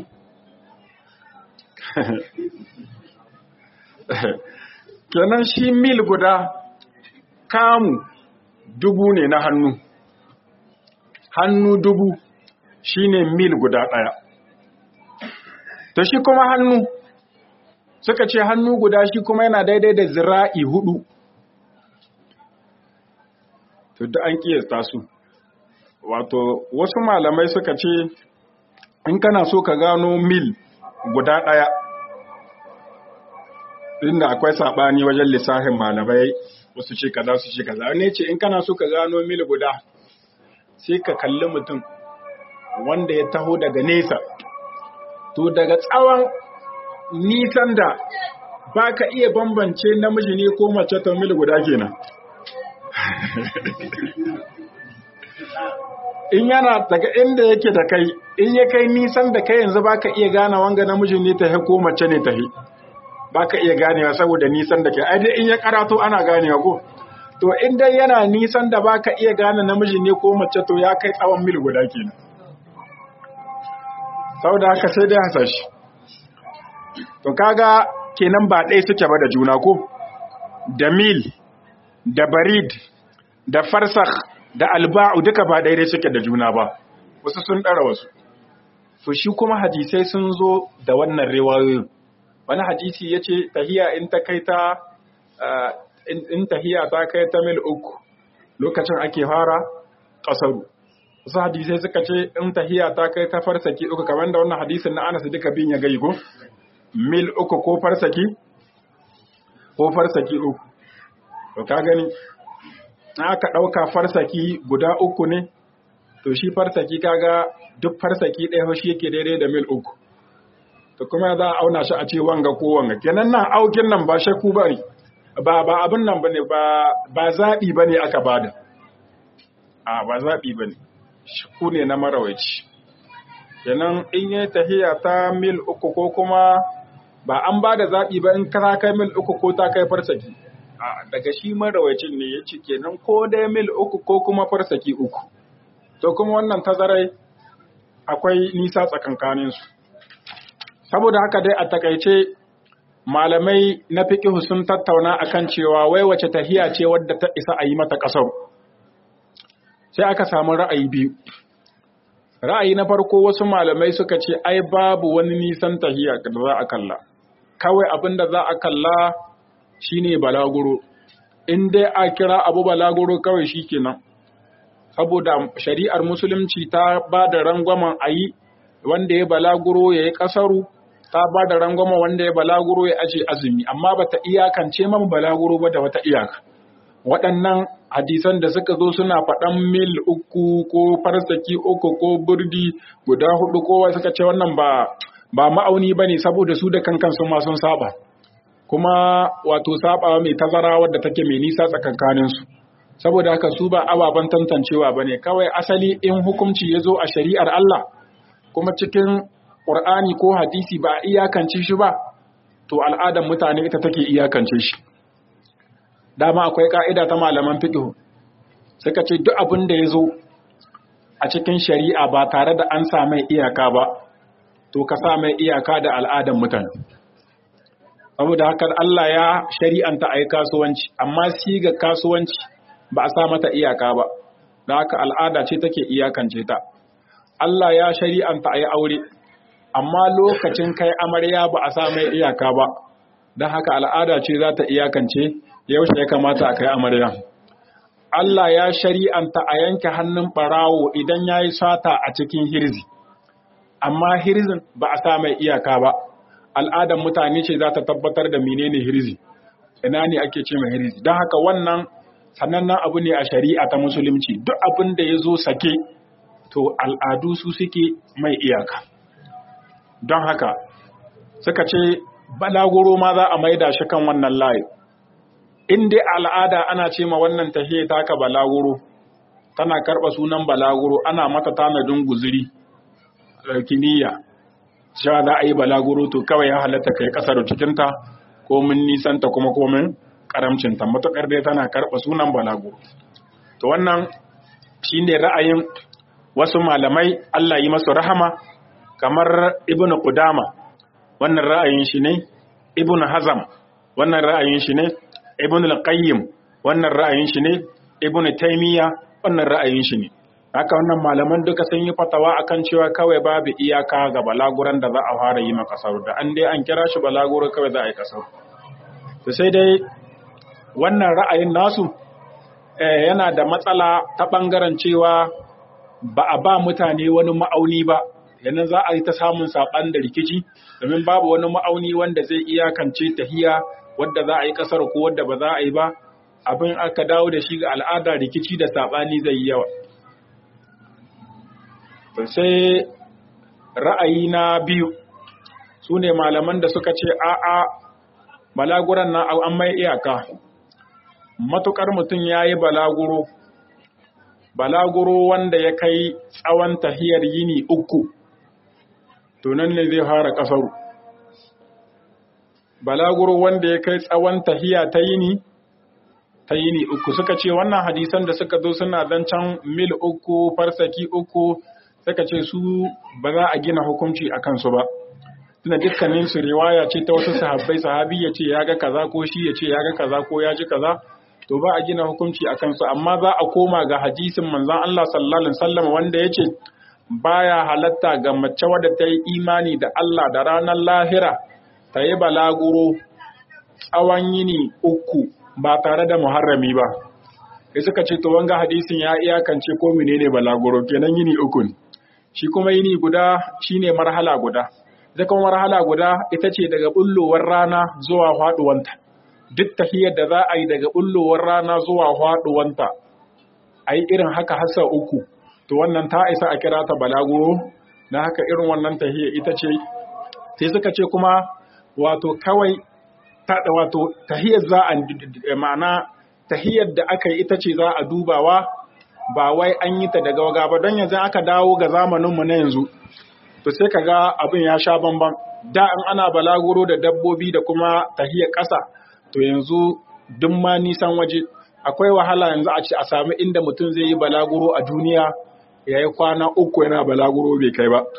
kenan shi mil guda kamu dubu ne na hannu hannu dubu shine mil guda ɗaya to shi kuma hannu suka ce hannu guda shi kuma yana daidai da zira'i hudu to da an kiyasta su wato wasu malamai suka ce in kana so ka gano mil guda ɗaya inda akwai saɓani wajen lissafin malamai wasu ce kaza su ce kaza ne ce in kana so ka gano mil guda sai ka kalli mutum wanda ya taho daga nesa to daga tsawon nisan da ba ka iya bambance namiji ne ko mace ta mil guda kenan in yana daga inda yake da kai in ya kai nisan da kai yanzu ba ka iya gane wanga namiji ne ta ko mace ne ta ba ka iya ganewa saboda nisan da ke ai dai in ya karato ana ganewa ko to in dai yana nisan da baka iya gane namiji ne ko mace to ya kai tsawon mil guda kenan saboda haka sai dai hasashi to kaga kenan ba ɗaya suke ba da juna ko da mil da barid da farsakh da alba'u duka ba daidai suke da juna ba wasu sun ɗara wasu to shi kuma hadisai sun zo da wannan riwayoyin wani hadisi ya ce tahiya in ta kai ta in tahiya ta kai ta mil uku lokacin ake fara ƙasaru wasu hadisai suka ce in tahiya ta kai ta farsaki uku kamar da wannan hadisin na anas duka bin ya gai ko mil uku ko farsaki ko farsaki uku to ka gani aka ɗauka farsaki guda uku ne to shi farsaki kaga duk farsaki ɗaya shi yake daidai da mil uku to kuma za a auna shi a ce wanga ko wanga kenan nan aukin nan ba shakku ba ne ba ba abin nan bane ba ba zaɓi bane aka bada a ba zaɓi bane shakku ne na marawaci kenan in yi tahiya ta mil uku ko kuma ba an ba da zaɓi ba in ka kai mil uku ko ta kai farsaki a daga shi marawacin ne ya ce kenan ko dai mil uku ko kuma farsaki uku to kuma wannan tazarai akwai nisa tsakankaninsu saboda haka dai a takaice malamai na fiƙihu sun tattauna akan cewa wai wace tahiya ce wadda ta isa a yi mata ƙasar sai aka samu ra'ayi biyu ra'ayi na farko wasu malamai suka ce ai babu wani nisan tahiya da za a kalla kawai abin da za a kalla shine balaguro in dai a kira abu balaguro kawai shikenan saboda shari'ar musulunci ta ba da rangwamen a yi wanda ya balaguro ya yi ƙasaru ta ba da rangwamen wanda ya balaguro ya aje azumi amma ba ta iyakance man balaguro ba da wata iyaka waɗannan hadisan da suka zo suna faɗan mil uku ko farsaki uku ko burdi guda hudu kowa suka ce wannan ba ba ma'auni ba ne saboda su da kankan su ma sun saba kuma wato sabawa mai tazara wadda take mai nisa tsakankaninsu saboda haka su ba ababen tantancewa ba ne kawai asali in hukunci ya zo a shari'ar Allah kuma cikin ƙur'ani ko hadisi ba a iyakance shi ba to al'adar mutane ita take iyakance shi dama akwai ka'ida ta malaman fiqh suka ce duk abin da ya zo a cikin shari'a ba tare da an sa mai iyaka ba to ka sa mai iyaka da al'adar mutane saboda haka Allah ya shari'anta a yi kasuwanci amma siga kasuwanci ba a sa mata iyaka ba da haka al'ada ce take iyakance ta Allah ya shari'anta a yi aure amma lokacin kai amarya ba a sa mai iyaka ba don haka al'ada ce za ta iyakance yaushe ya kamata a kai amarya Allah ya shari'anta a yanke hannun ɓarawo idan ya yi sata a cikin hirzi amma hirzin ba a sa mai iyaka ba al'adar mutane ce za ta tabbatar da menene hirzi ina ne ake ce mai hirzi don haka wannan sanannen abu ne a shari'a ta musulunci duk abin da ya zo sake to al'adu su suke mai iyaka don haka suka ce balaguro ma za a maida shi kan wannan layi in dai al'ada ana ce ma wannan tahiya taka balaguro tana karɓa sunan balaguro ana mata tanadin guziri kimiyya cewa za a yi balaguro to kawai ya halatta kai kasar cikinta ko mun nisanta kuma ko mun karamcinta matuƙar dai tana karɓa sunan balaguro to wannan shine ra'ayin wasu malamai Allah yi masu rahama kamar ibnu qudama wannan ra'ayin shi ne ibnu hazam wannan ra'ayin shi ne ibnu al-qayyim wannan ra'ayin shi ne ibnu taymiya wannan ra'ayin shi ne haka wannan malaman duka sun yi fatawa akan cewa kawai babu iyaka ga balaguran da za a fara yi ma kasar da an dai an kira shi balaguro kawai za a yi kasar to sai dai wannan ra'ayin nasu yana da matsala ta bangaren cewa ba a ba mutane wani ma'auni ba yanzu za a yi ta samun saɓan da rikici domin babu wani ma'auni wanda zai iyakance tahiya wadda za a yi kasar ko wadda ba za a yi ba abin aka dawo da shi ga al'ada rikici da saɓani zai yi yawa sai ra'ayi na biyu su ne malaman da suka ce a'a balaguran na an mai iyaka matukar mutum ya yi balaguro balaguro wanda ya kai tsawon tahiyar yini uku tunan ne zai fara kasaru balaguro wanda ya kai tsawon tahiya ta yini ta yini uku suka ce wannan hadisan da suka zo suna zancen mil uku farsaki uku suka ce su ba za a gina hukunci a kansu ba tunda dukkanin su riwaya ce ta wasu sahabbai sahabi ya ce ya ga kaza ko shi ya ce ya ga kaza ko ya ji kaza to ba a gina hukunci a kansu amma za a koma ga hadisin manzon Allah sallallahu alaihi wasallam wanda ya ce baya halatta ga mace wadda ta yi imani da Allah da ranar lahira ta yi balaguro tsawon yini uku ba tare da muharrami ba sai suka ce to wanga hadisin ya iyakance ko menene balaguro kenan yini uku ne shi kuma yini guda shine marhala guda ita kuma marhala guda ita ce daga bullowar rana zuwa faduwanta duk tahiyar da za a yi daga bullowar rana zuwa faduwanta a yi irin haka hasa uku to wannan ta isa a kira ta balaguro na haka irin wannan tahiyar ita ce sai suka ce kuma wato kawai ta wato tahiyar za a ma'ana tahiyar da aka yi ita ce za a dubawa ba wai an yi ta daga waga ba don yanzu aka dawo ga zamaninmu na yanzu to sai ka ga abin ya sha bamban da in ana balaguro da dabbobi da kuma tahiyar ƙasa to yanzu duk ma nisan waje akwai wahala yanzu a ce a sami inda mutum zai yi balaguro a duniya ya yi kwana uku yana balaguro bai kai ba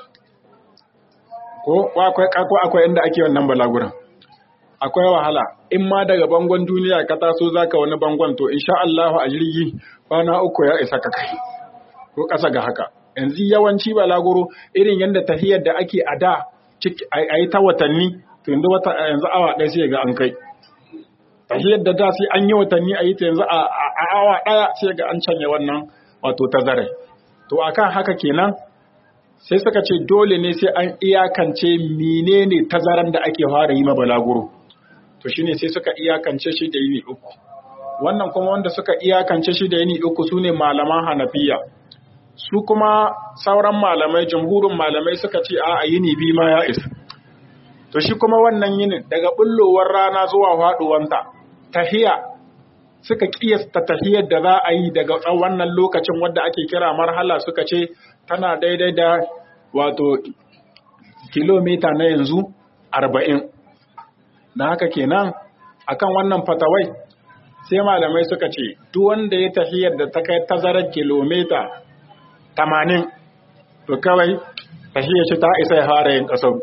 ko akwai inda ake wannan balaguran akwai wahala in ma daga bangon duniya ka taso zaka wani bangon to insha Allah a jirgi kwana uku ya isa ka kai ko ƙasa ga haka yanzu yawanci balaguro irin yadda tahiyar da ake a da a yi ta watanni to yanzu wata yanzu awa ɗaya sai ga an kai tahiyar da da sai an yi watanni a yi ta yanzu a awa ɗaya sai ga an canye wannan wato tazare to akan haka kenan sai suka ce dole ne sai an iyakance menene tazaran da ake fara yi ma balaguro to shine sai suka iyakance shi da yini uku wannan kuma wanda suka iyakance shi da yini uku sune malaman hanafiya su kuma sauran malamai jamhurin malamai suka ce a yini bi ma ya isa to shi kuma wannan yinin daga bullowar rana zuwa faduwanta tahiya suka kiyasta tahiyar da za a yi daga wannan lokacin wadda ake kira marhala suka ce tana daidai da wato kilomita na yanzu arba'in da haka kenan akan wannan fatawai sai malamai suka ce duk wanda ya tahiyar da ta kai tazarar kilomita tamanin to kawai tahiyar shi ta isa ya fara yin kasar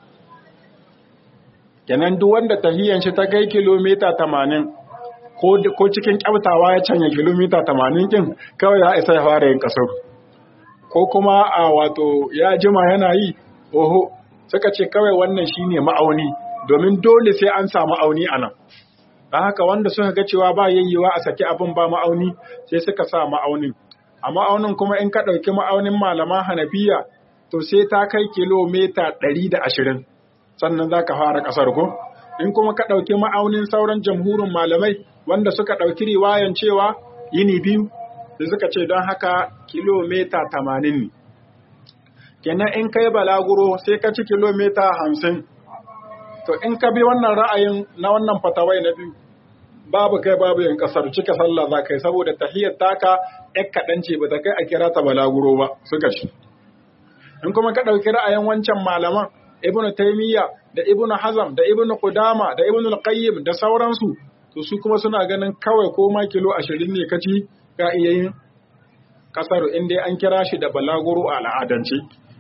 kenan duk wanda tahiyar shi ta kai kilomita tamanin ko cikin kyautawa ya canya kilomita tamanin kin kawai ya isa ya fara yin kasar ko kuma a wato ya jima yana yi oho suka ce kawai wannan shine ma'auni domin dole sai an samu ma'auni a nan don haka wanda suka ga cewa ba yayyewa a saki abin ba ma'auni sai suka sa ma'aunin a ma'aunin kuma in ka ɗauki ma'aunin malaman hanafiya to sai ta kai kilomita ɗari da ashirin sannan za ka fara ƙasar ko in kuma ka ɗauki ma'aunin sauran jamhurin malamai wanda suka ɗauki riwayan cewa yini biyu da suka ce don haka kilomita tamanin ne kenan in kai balaguro sai ka ci kilomita hamsin to in ka bi wannan ra'ayin na wannan fatawai na biyu babu kai babu yin kasar cika sallah za kai saboda tahiyar taka yak kaɗan ce ba ta kai a kira ta balaguro ba suka shi in kuma ka ɗauki ra'ayin wancan malaman ibnu taimiyya da ibnu hazam da ibnu qudama da ibnu al-qayyim da sauransu to su kuma suna ganin kawai ko ma kilo ashirin ne kaci ka iya yin kasar in dai an kira shi da balaguro a al'adance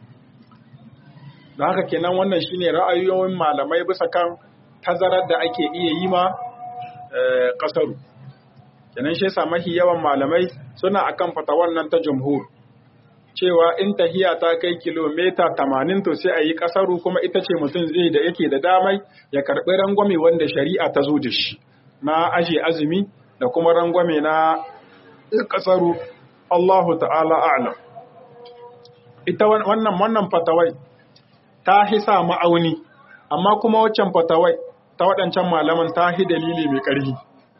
da haka kenan wannan shine ra'ayoyin malamai bisa kan tazarar da ake iya yi ma kasaru kenan shi yasa mafi yawan malamai suna akan fata wannan ta jumhur cewa in tahiya ta kai kilomita tamanin to sai a yi kasaru kuma ita ce mutum zai da yake da damai ya karɓi rangwame wanda shari'a ta zo da shi na aje azumi da kuma rangwame na kasaru Allahu ta'ala a'lam ita wannan wannan fatawai ta hisa ma'auni amma kuma waccan fatawai ta waɗancan malaman ta hi dalili mai ƙarfi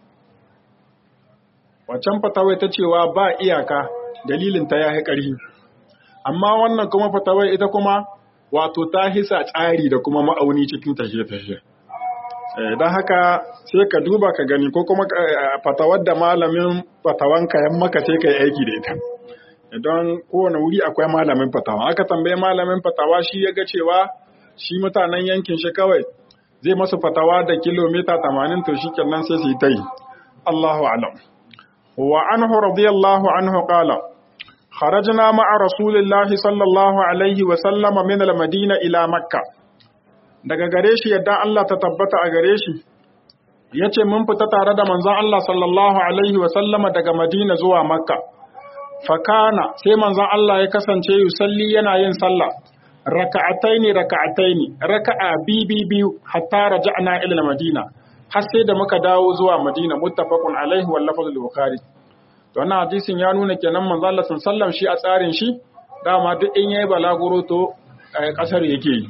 waccan fatawai ta cewa ba iyaka dalilin ta ya ƙarfi amma wannan kuma fatawai ita kuma wato ta hisa tsari da kuma ma'auni cikin tafiye-tafiye don haka sai ka duba ka gani ko kuma fatawar da malamin fatawanka yan maka sai ka yi aiki da ita don kowane wuri akwai malamin fatawa aka tambaye malamin fatawa shi ya ga cewa shi mutanen yankin shi kawai zai masu fatawa da kilomita tamanin to shi kenan sai su yi ta yi Allahu a'lam wa anhu radiyallahu anhu qala kharajna ma'a rasulillahi sallallahu alaihi wa sallama min al-madina ila makkah daga gare shi yadda Allah ta tabbata a gare shi yace mun fita tare da manzon Allah sallallahu alaihi wa sallama daga madina zuwa makka fakana sai manzon Allah ya kasance yusalli yana yin sallah raka'ataini raka'ataini raka'a bibi biyu hatta raja'na ila madina har sai da muka dawo zuwa madina muttafaqun alaihi wal lafzul bukhari to wannan hadisin ya nuna kenan manzo Allah sallallahu shi a tsarin shi dama duk in yayi balaguro to kasar yake yi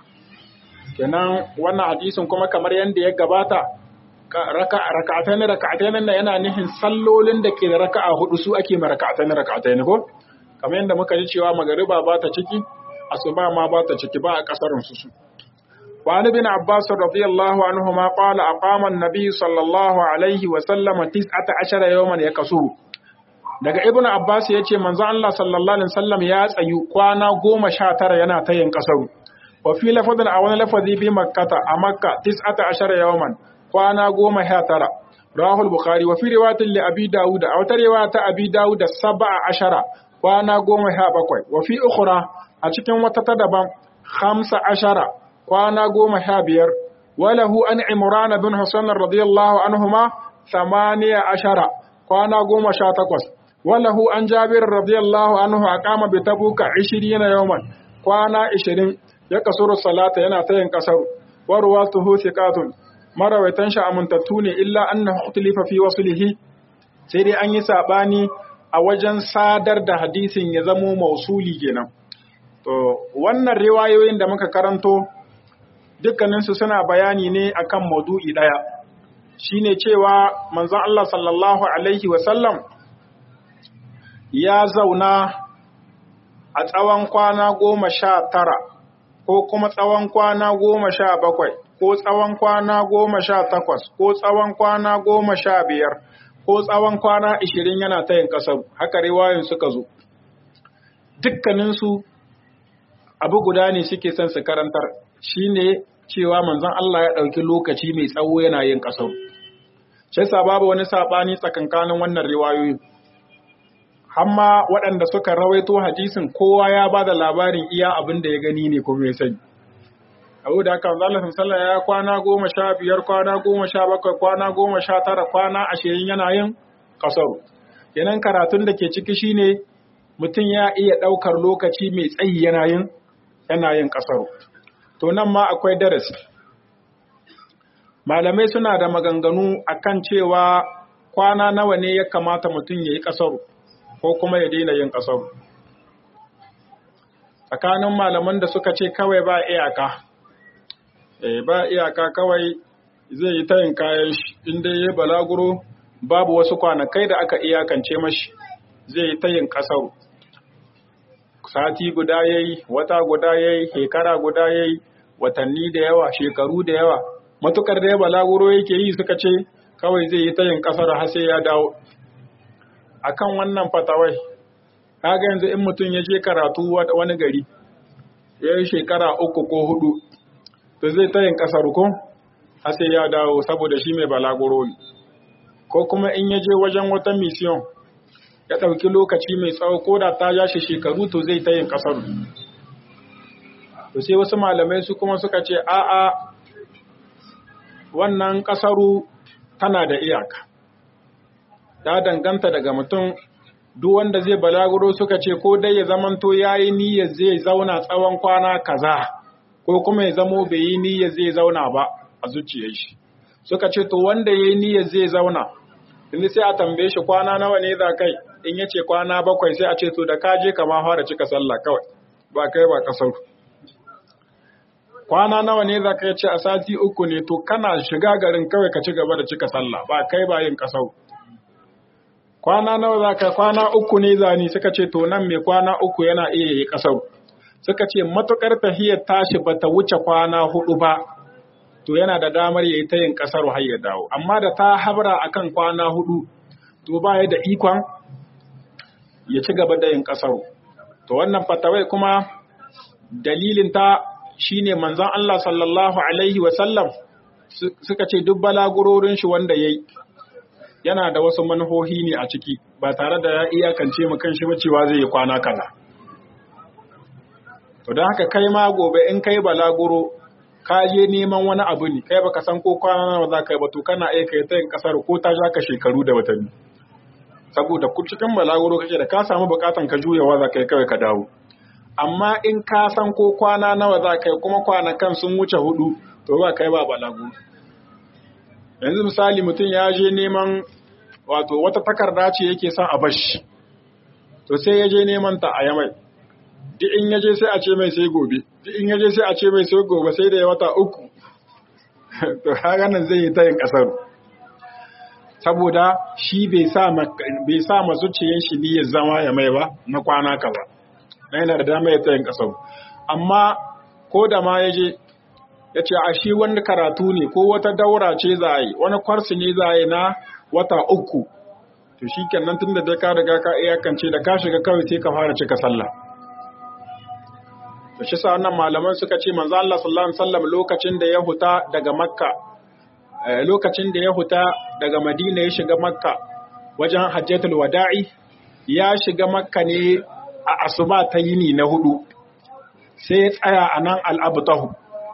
kenan wannan hadisin kuma kamar yanda ya gabata raka'a raka'ataini raka'ataini nan yana nihin sallolin da ke da raka'a hudu su ake ma raka'ataini raka'ataini ko kamar yanda muka ji cewa magariba ba ta ciki asuba ma ba ta ciki ba a kasarin su su وعن ابن عباس رضي الله عنهما قال أقام النبي صلى الله عليه وسلم تسعة عشر يوما يكسو daga ibn Abbas ya ce manzo Allah sallallahu alaihi wasallam ya tsayu kwana goma sha tara yana ta yin kasaru wa fi lafadin a wani lafazi bi makkata a makka tis'ata ashara yawman kwana goma sha tara rahul bukhari wa fi riwayatin li abi dawud a wata riwaya ta abi dawud sab'a ashara kwana goma sha bakwai wa fi ukhra a cikin wata ta daban khamsa ashara kwana goma sha biyar walahu an imran bin husayn radiyallahu anhuma thamaniya ashara kwana goma sha takwas walahu an jabir radiyallahu anhu aqama bi tabuka 20 yawman kwana 20 ya kasuru salata yana tayin kasar wa ruwatuhu thiqatun marawaitan shi amintattu ne illa annahu ukhtilafa fi waslihi sai dai an yi sabani a wajen sadar da hadisin ya zamo mausuli kenan to wannan riwayoyin da muka karanto dukkaninsu suna bayani ne akan maudu'i daya shine cewa manzon Allah sallallahu alaihi wasallam ya zauna a tsawon kwana goma sha tara ko kuma tsawon kwana goma sha bakwai ko tsawon kwana goma sha takwas ko tsawon kwana goma sha biyar ko tsawon kwana ishirin yana ta yin ƙasar haka riwayoyin suka zo dukkaninsu abu guda ne suke son su karantar shine cewa manzon Allah ya ɗauki lokaci mai tsawo yana yin ƙasar shi babu wani saɓani tsakankanin wannan riwayoyin hamma waɗanda suka rawaito hadisin kowa ya ba da labarin iya abin da ya gani ne kuma ya sani abu da haka Allah sallallahu ya kwana goma sha biyar kwana goma sha bakwai kwana goma sha tara kwana ashirin yana yin kasaru kenan karatun da ke ciki shine mutum ya iya ɗaukar lokaci mai tsayi yana yin yana yin kasaru to nan ma akwai darasi malamai suna da maganganu akan cewa kwana nawa ne ya kamata mutum ya yi kasaru ko kuma ya daina yin ƙasar. Tsakanin malaman da suka ce kawai ba iyaka, e, ba iyaka kawai zai yi tayin kayan shi, inda ya balaguro babu wasu kwanakai da aka iyakance mashi zai yi tayin ƙasar. Sati guda ya yi, wata guda ya yi, shekara guda ya yi, watanni da yawa, shekaru da yawa, matukar da ya balaguro yake yi suka ce kawai zai yi tayin ƙasar har sai ya dawo. akan wannan fatawai kaga yanzu in mutum ya je karatu wani gari ya yi shekara uku ko hudu to zai ta yin kasar ko har sai ya dawo saboda shi mai balaguro ne ko kuma in ya je wajen wata mission ya ɗauki lokaci mai tsawo ko da ta ja shi shekaru to zai ta yin kasar to sai wasu malamai su kuma suka ce a'a wannan kasaru tana da iyaka ta danganta daga mutum duk wanda zai balaguro suka ce ko dai ya zamanto ya yi niyyar zai zauna tsawon kwana kaza ko kuma ya zamo bai yi niyyar zai zauna ba a zuciyar shi suka ce to wanda ya yi niyyar zai zauna inda sai a tambaye shi kwana nawa ne za kai in ya ce kwana bakwai sai a ce to da ka je kama fara cika sallah kawai ba kai ba kasar kwana nawa ne za ka ce a sati uku ne to kana shiga garin kawai ka ci gaba da cika sallah ba kai ba yin kasar kwana nawa za ka kwana uku ne zani suka ce to nan mai kwana uku yana iya yi kasar suka ce matukar tahiyar tashi ba ta wuce kwana hudu ba to yana da damar ya yi ta yin kasar har ya dawo amma da ta habra akan kwana hudu to ba ya da ikon ya ci gaba da yin kasar to wannan fatawai kuma dalilin ta shine manzon Allah sallallahu alaihi wa sallam suka ce duk balagurorin shi wanda yayi yana da wasu manhohi ne a ciki ba tare da ya iyakance mu kan shi ba cewa zai yi kwana kaza to don haka kai ma gobe in kai balaguro ka je neman wani abu ne kai baka san ko kwana nawa za ka yi ba to kana iya kai ta yin kasar ko ta ja ka shekaru da watanni saboda ku cikin balaguro kake da ka samu bukatan ka juyawa za ka yi kawai ka dawo amma in ka san ko kwana nawa za ka yi kuma kwanakan sun wuce hudu to ba kai ba balaguro yanzu misali mutum ya je neman wato wata takarda ce yake son a bashi to sai ya je neman ta a yamai duk in yaje sai a ce mai sai gobe duk in yaje sai a ce mai sai gobe sai da ya wata uku to haka nan zai yi ta yin kasar saboda shi bai sa bai sa ma zuciyar shi niyyar zama ya mai ba na kwana kaza na yana da dama ya ta yin kasar amma ko da ma yaje ya ce a shi wani karatu ne ko wata daura ce za a yi wani kwarsu ne za a yi na wata uku to shi kenan tun da dai ka riga ka iyakance da ka shiga kawai sai ka fara cika sallah da shi sa wannan malaman suka ce manzo Allah sallallahu alaihi wasallam lokacin da ya huta daga Makka lokacin da ya huta daga Madina ya shiga Makka wajen Hajjatul Wada'i ya shiga Makka ne a asuba ta yini na hudu sai ya tsaya a nan al-Abtahu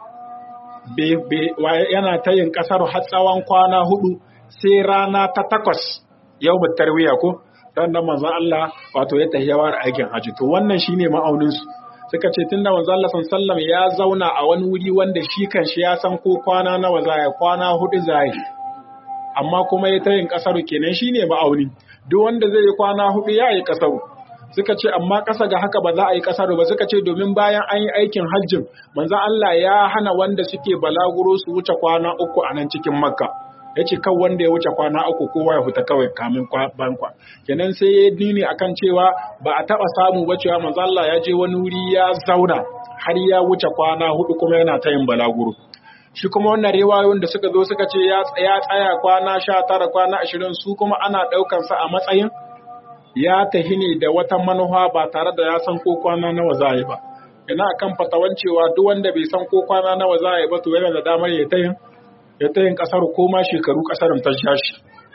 yana ta yin kasar har tsawon kwana hudu sai rana ta takwas yau tarwiya ko dan nan manzo Allah wato ya tahiyawar aikin haji to wannan shine ma'aunin su suka ce tunda manzo Allah sallallahu ya zauna a wani wuri wanda shi kanshi ya san ko kwana nawa za ya kwana hudu za ya amma kuma ya tayin kasaru kenan shine ma'auni duk wanda zai yi kwana hudu ya yi kasaru suka ce amma kasa ga haka ba za a yi kasaru ba suka ce domin bayan an yi aikin hajjin manzo Allah ya hana wanda suke balaguro su wuce kwana uku a nan cikin makka ya ce kan wanda ya wuce kwana uku kowa ya fita kawai kamin bankwa kenan sai ya nuni akan cewa ba a taba samu ba cewa manzo Allah ya je wani wuri ya zauna har ya wuce kwana hudu kuma yana ta yin balaguro shi kuma wannan riwayoyin da suka zo suka ce ya tsaya tsaya kwana sha tara kwana ashirin su kuma ana ɗaukan sa a matsayin ya tahi ne da wata manufa ba tare da ya san ko kwana nawa za yi ba ina kan fatawan cewa duk wanda bai san ko kwana nawa za yi ba to yana da damar ya ta yin ya ta yin ƙasar ko ma shekaru ƙasar ta shashi.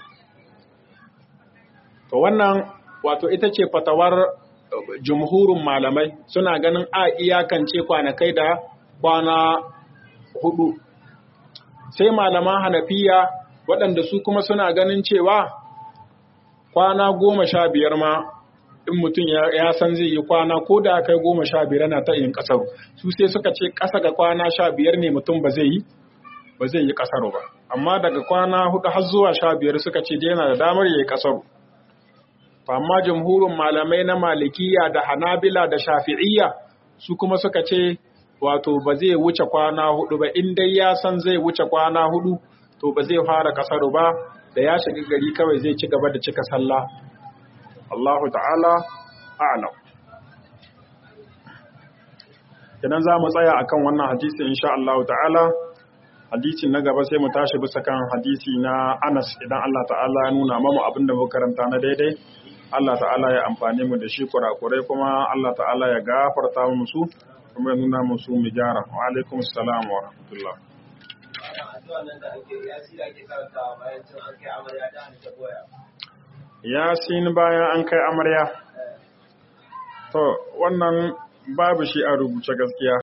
To wannan wato ita ce fatawar jumhurin malamai suna ganin a iyakance kwanakai da kwana hudu. Sai malaman hanafiya waɗanda su kuma suna ganin cewa kwana goma sha biyar ma in mutum ya san zai yi kwana ko da kai goma sha biyar na ta yin ƙasar su sai suka ce ƙasa ga kwana sha biyar ne mutum ba zai yi ba zai yi kasaro ba amma daga kwana hudu har zuwa sha biyar suka ce yana da damar ya yi kasaro amma jamhurin malamai na malikiya da hanabila da shafi'iyya su kuma suka ce wato ba zai wuce kwana hudu ba in dai ya san zai wuce kwana hudu to ba zai fara kasaro ba da ya shiga gari kawai zai ci gaba da cika sallah Allahu ta'ala a'lam idan za mu tsaya akan wannan hadisi insha Allah ta'ala hadisi na gaba sai mu tashi bisa kan hadisi na Anas idan Allah ta'ala ya nuna mamu abin da muka karanta na daidai Allah ta'ala ya amfane mu da shi kurakurai kuma Allah ta'ala ya gafarta mu su kuma ya nuna mu su mu gyara wa alaikum assalam wa rahmatullah Yasin bayan an kai amarya to wannan babu shi a rubuce gaskiya